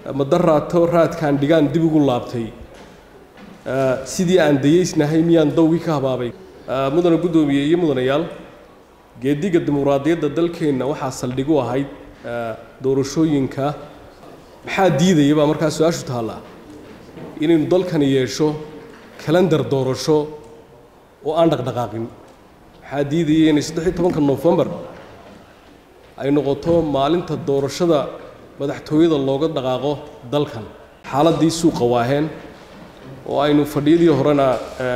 madaraato raadkaan dhigaan dib ugu laabtay sidii aan dayeysnahay miyaan dawgii ka habaabay mudana guddoomiye iyo mudanayaal geediga dimuqraadiyadda dalkeenna waxaa saldhig u ahayd doorashooyinka maxaa diidaya baa markaa su-aashu taallaa inaynu dalkani yeesho kalendar doorasho oo aan dhaqdhaqaaqin maxaa diidaya inay saddex iyo tobanka nofembar ay noqoto maalinta doorashada madaxtooyada looga dhaqaaqo dalkan xaaladdii suuqa waaheen oo aynu fadhiyadii horena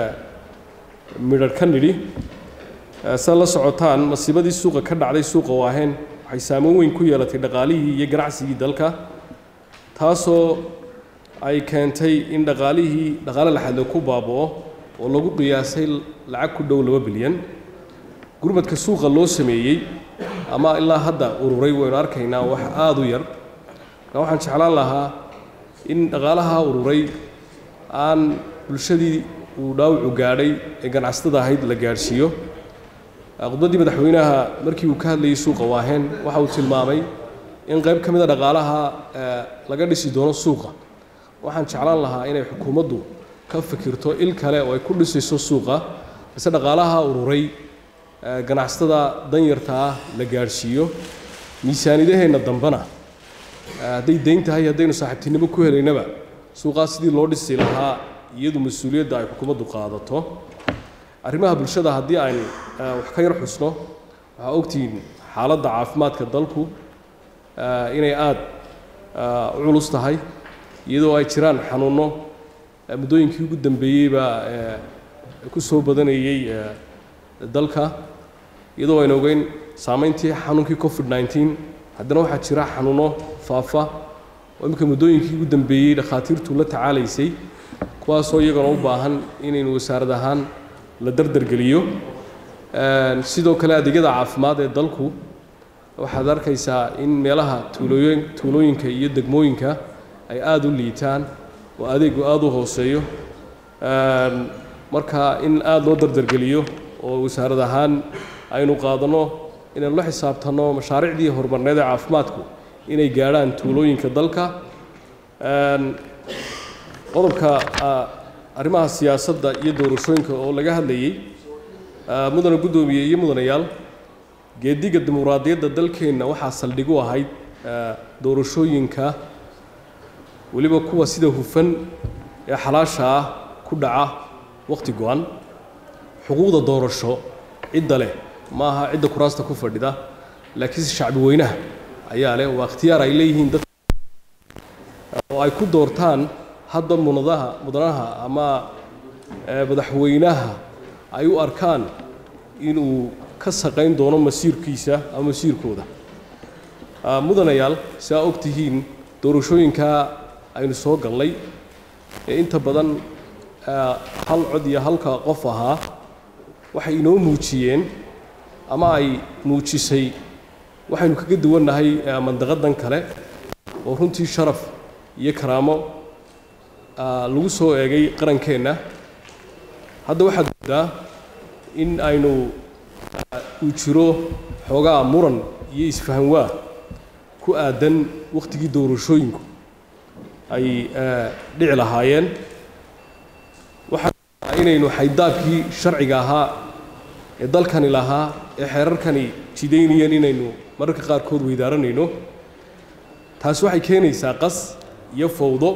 midhar ka nidhi saad la socotaan masiibadii suuqa ka dhacday suuqa waaheen waxay saameyn weyn ku yeelatay dhaqaalihii iyo ganacsigii dalka taasoo ay keentay in dhaqaalihii dhaqaale laxadle ku baaba'o oo lagu qiyaasay lacag ku dhow laba bilyan gurmadka suuqa loo sameeyey ama ilaa hadda ururay waynu arkaynaa wax aada u yar marka waxaan jeclaan lahaa in dhaqaalaha ururay aan bulshadii uu dhaawacu gaadhay ee ganacsatada ahayd la gaadhsiiyo khudbaddii madaxweynaha markii uu ka hadlayay suuqa waaheen waxa uu tilmaamay in qayb ka mid a dhaqaalaha laga dhisi doono suuqa waxaan jeclaan lahaa inay xukuumaddu ka fikirto il kale oo ay ku dhisayso suuqa mise dhaqaalaha ururay ganacsatada danyarta ah la gaadhsiiyo miisaanidaheenna dambena hadday dayn tahay haddaynu saaxiibtinimo ku helaynaba suuqaas sidii loo dhisi lahaa iyadu mas-uuliyadda ay xukuumaddu qaadato arrimaha bulshada haddii aynu wax ka yar xusno waxaa ogtihiin xaaladda caafimaadka dalku inay aada u culus tahay iyadoo ay jiraan xanuunno muddooyinkii ugu dambeeyeybaa ku soo badanayey dalka iyadoo aynu ogeyn saameyntii xanuunkii covid nneteen haddana waxaa jira xanuuno faafa oo imminka muddooyinkii ugu dambeeyey dhakhaatiirtu la tacaalaysay kuwaasoo iyagana u baahan inaynu wasaarad ahaan la dardargeliyo sidoo kale adeegyada caafimaad ee dalku waxaad arkaysaa in meelaha tuulooyin tuulooyinka iyo degmooyinka ay aada u liitaan oo adeegu aada u hooseeyo marka in aada loo dardargeliyo oo wasaarad ahaan aynu qaadanno inaynu la xisaabtanno mashaariicdii horumarneed ee caafimaadku inay gaadhaan tuulooyinka dalka qodobka arrimaha siyaasadda iyo doorashooyinka oo laga hadlayey mudana guddoomiye iyo mudanayaal geediga dimuqraadiyadda dalkeenna waxaa saldhig u ahayd doorashooyinka weliba kuwa sida hufan ee xalaasha ah ku dhaca wakhti go-an xuquuqda doorasho cidda leh ma aha cidda kuraasta ku fadhida laakiinse shacbi weynaha ayaa leh waa ikhtiyaar ay leeyihiin dad oo ay ku doortaan hadda munadaha mudanaha ama madaxweynaha ay u arkaan inuu ka saqayn doono masiirkiisa ama masiirkooda mudanayaal si aa og tihiin doorashooyinkaa aynu soo gallay ee inta badan hal cod iyo halka qof ahaa waxay inoo muujiyeen ama ay muujisay waxaynu kaga duwannahay mandaqadan kale oo runtii sharaf iyo karaamo lagu soo eegay qarankeenna hadda waxaad moodaa in aynu uu jiro xoogaa muran iyo isfahanwaa ku aadan wakhtigii doorashooyinku ay dhici lahaayeen waxaa inaynu xaydaabkii sharciga ahaa ee dalkani lahaa ee xeerarkani jidaynayeen inaynu mararka qaarkood weydaaranayno taasi waxay keenaysaa qas iyo fowdo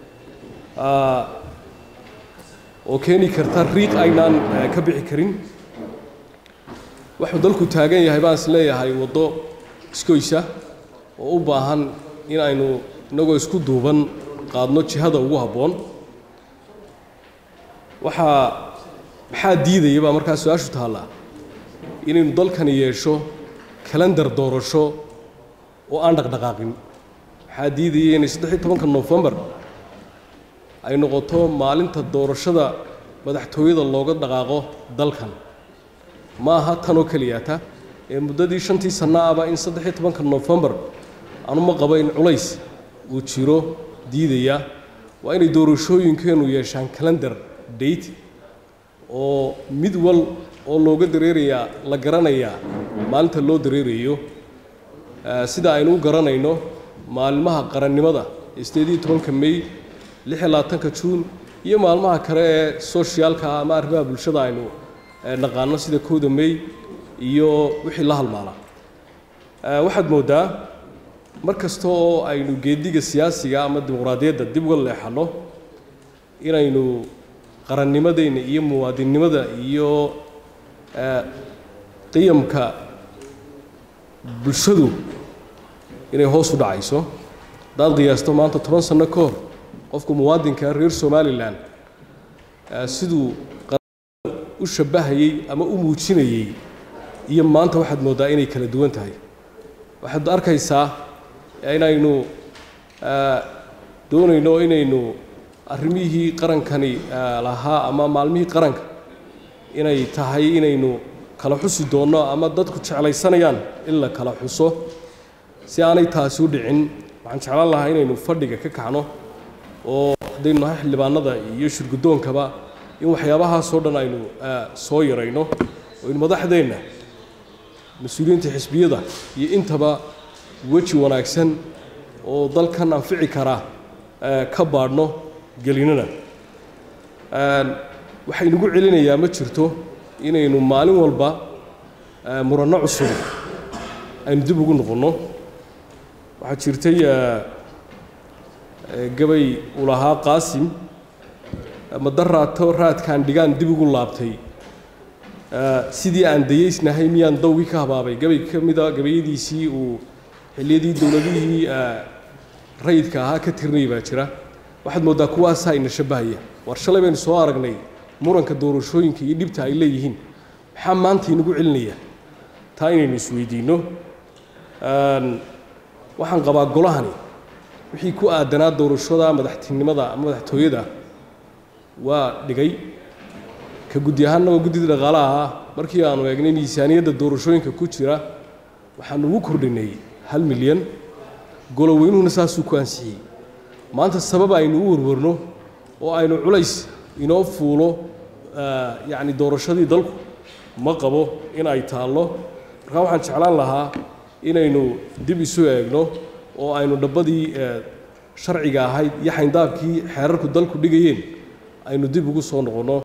oo keeni karta riiq aynaan ka bixi karin wuxuu dalku taagan yahay baan is leeyahay waddo iskoysa oo u baahan in aynu innagoo isku duuban qaadno jihada ugu habboon waxaa maxaa diidaya baa markaa su-aashu taallaa inaynu dalkani yeesho kalendar doorasho oo aan dhaqdhaqaaqin maxaa diidaya inay saddex iyo tobanka nofembar ay noqoto maalinta doorashada madaxtooyada looga dhaqaaqo dalkan ma aha tanoo keliyata ee muddadii shantii sanno aba in saddex iyo tobanka nofembar anuma qabo in culays uu jiro diidaya waa inay doorashooyinkeenu yeeshaan calendar date oo mid wal oo looga dareerayaa la garanayaa maalinta loo dareerayo sida aynu u garanayno maalmaha qarannimada sideed iyo tobanka may lix iyo labaatanka juun iyo maalmaha kale ee soshiyaalka ama arrimaha bulshada aynu naqaano sida kowda may iyo wixii la halmaala waxaad mooddaa mar kasta oo aynu geediga siyaasiga ama dimuqraadiyadda dib uga leexanno inaynu qarannimadeenna iyo muwaadinnimada iyo qiyamka bulshadu inay hoos u dhacayso haddaad qiyaasto maanta toban sanno ka hor qofka muwaadinka reer somalilan siduu u shabbahayey ama u muujinayey iyo maanta waxaad mooddaa inay kala duwan tahay waxaad arkaysaa inaynu doonayno inaynu arrimihii qarankani lahaa ama maalmihii qaranka inay tahay inaynu kala xusi doonno ama dadku jeclaysanayaan in la kala xuso si aanay taasi u dhicin waxaan jeclaan lahaa inaynu fadhiga ka kacno oo haddaynu nahay xildhibaanada iyo shirgudoonkaba in waxyaabahaasoo dhan aynu soo yarayno oo in madaxdeenna mas-uuliyiinta xisbiyada iyo intaba weji wanaagsan oo dalkan anfici karaa ka baadhno gelinana waxaynugu celinayaa ma jirto inaynu maalin walba muranno cusub aynu dib ugu noqonno waxaa jirtay gabay uu lahaa qaasim madaraato raadkaan dhigaan dib ugu laabtay sidii aan dayeysnahay miyaan dawgii ka habaabay gabay ka mida gabayadiisii uu xilliyadii dowladihii rayidka ahaa ka tirnay baa jira waxaad mooddaa kuwaasaa ina shabbahaya war shalay baynu soo aragnay muranka doorashooyinka iyo dhibta ay leeyihiin maxaa maanta inagu celinaya taa inaynu isweydiinno waxaan qabaa golahani wixii ku aadanaa doorashada madaxtinimada ama madaxtooyada waa dhigay ka guddi ahaanna waa guddida dhaqaalaha ah markii aanu eegnay miisaaniyadda doorashooyinka ku jira waxaanu ugu kordhinay hal milyan goloweynuhuna saasuu ku ansixiyey maanta sabab aynu u warwarno oo aynu culays inoo fuulo yacni doorashadii dalku ma qabo in ay taallo markaa waxaan jeclaan lahaa inaynu dib isu eegno oo aynu dhabbadii sharciga ahayd iyo xayndaabkii xeerarku dalku dhigayeen aynu dib ugu soo noqonno